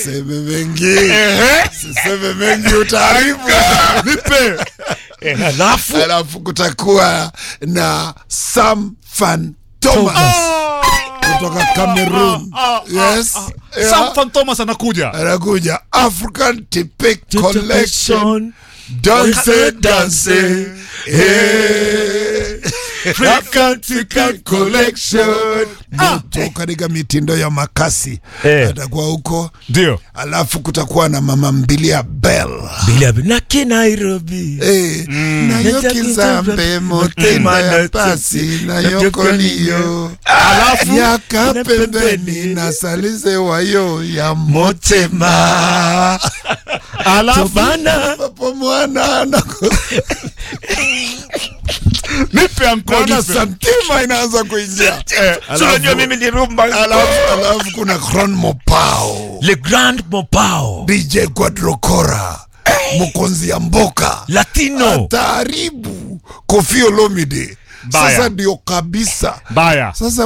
siseme mengi siseme mengi utaharibu nipe Eh, alafu alafu kutakuwa na sam fan thomas kutoka cameroon yes yeah. Sam Fan Thomas anakuja anakuja african tipik collection danse danse eh. African Tipik collection moto katika mitindo ya makasi Eh. atakuwa huko ndio alafu kutakuwa na mama mbilia bell naki nairobi Eh, nayo kizambe motenda ya pasi nayo koliyo alafu yaka pembeni na salize wayo ya motema alafu bana papo mwana anako- nipe anko naona nipe santima inaanza kuingia Eh, Si unajua mimi ni rumba alafu alafu kuna Cron Mopao le grand mopao DJ Quadrocora Mkonzi ya Mboka latino taaribu Kofi Olomide Mbaya. sasa ndio kabisa baya sasa